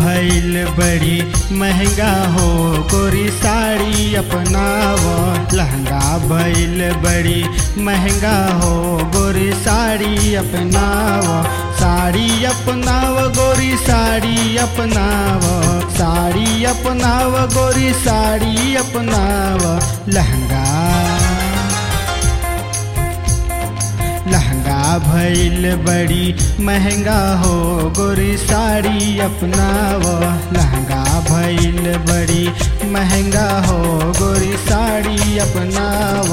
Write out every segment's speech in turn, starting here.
भइल बड़ी महंगा हो गोरी साड़ी अपनाव लहंगा भइल बड़ी महंगा हो गोरी साड़ी अपनाव साड़ी अपनाव गोरी साड़ी अपनाव साड़ी अपनाव गोरी साड़ी अपनाव लहंगा लहंगा भइल बड़ी महंगा हो गोरी साड़ी अपनाव लहंगा भइल बड़ी महंगा हो गोरी साड़ी अपनाव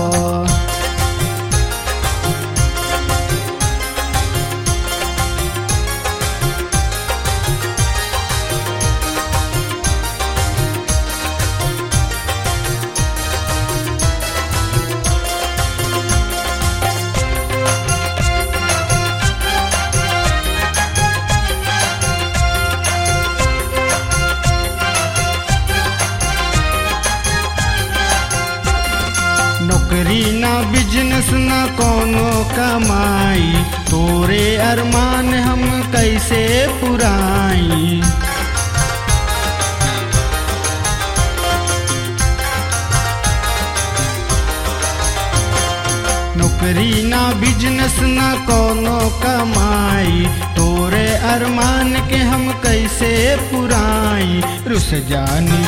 नौकरी ना बिजनेस ना कोनो कमाई तोरे अरमान हम कैसे पुराई नौकरी ना बिजनेस ना कोनो कमाई तोरे अरमान के हम कैसे पुराई रुस जानी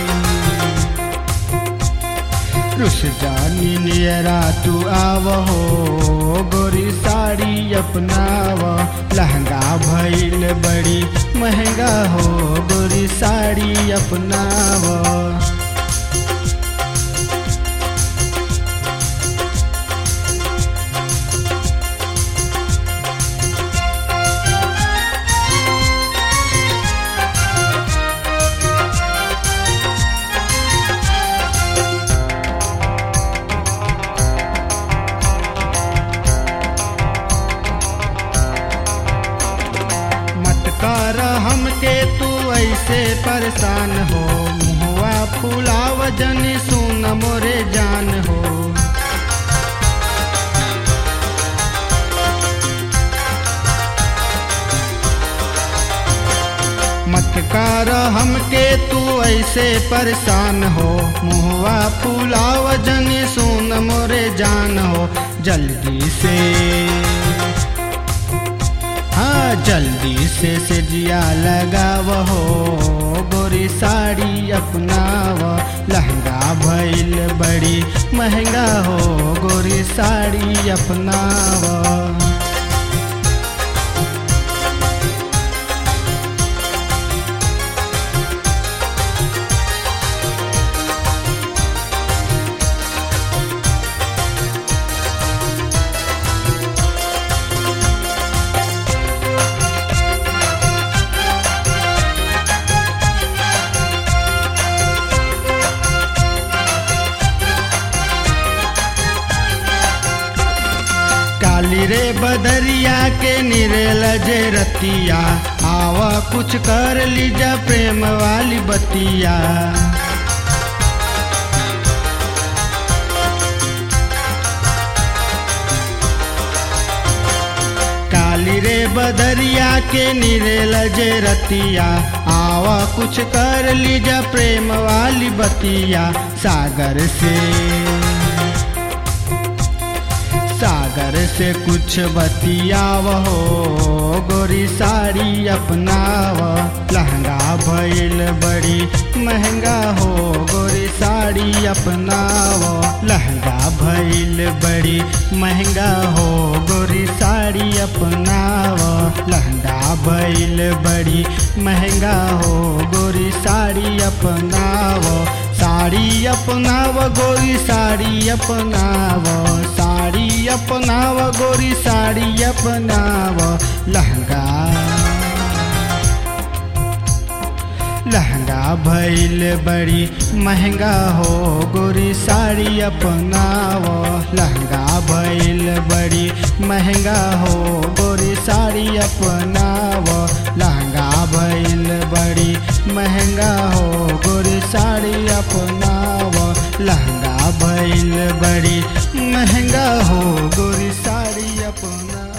रुस जानी नियरा तू आव हो गोरी साड़ी अपनाव लहंगा भइल बड़ी महंगा हो गोरी साड़ी अपनाव मत कर हमके तू ऐसे परेशान हो मुहवा फुलाव जनी सुन मोरे जान हो मत कर हमके तू ऐसे परेशान हो मुहवा फुलाव जनी सुन मोरे जान हो जल्दी से हाँ जल्दी से सिजिया लगाव हो गोरी साड़ी अपनाव लहंगा भइल बड़ी महंगा हो गोरी साड़ी अपनाव काली रे बदरिया के निरेल जे रतिया आवा कुछ कर लीजा प्रेम वाली बतिया काली रे बदरिया के निरेल जे रतिया आवा कुछ कर लीजा प्रेम वाली बतिया सागर से सागर से कुछ बतियाव हो गोरी साड़ी अपनाव लहंगा भइल बड़ी महंगा हो गोरी साड़ी अपनाव लहंगा भइल बड़ी महंगा हो गोरी साड़ी अपनाव लहंगा भइल बड़ी महंगा हो गोरी साड़ी अपनाव साड़ी अपनाव गोरी साड़ी अपनाव साड़ी अपनाव गोरी साड़ी अपनाव लहंगा लहंगा भइल बड़ी महंगा हो गोरी साड़ी अपनाव लहंगा भइल बड़ी महंगा हो गोरी साड़ी अपनाव लहंगा भइल बड़ी महंगा हो गोरी साड़ी अपनाव लहंगा भइल बड़ी महंगा हो गोरी साड़ी अपना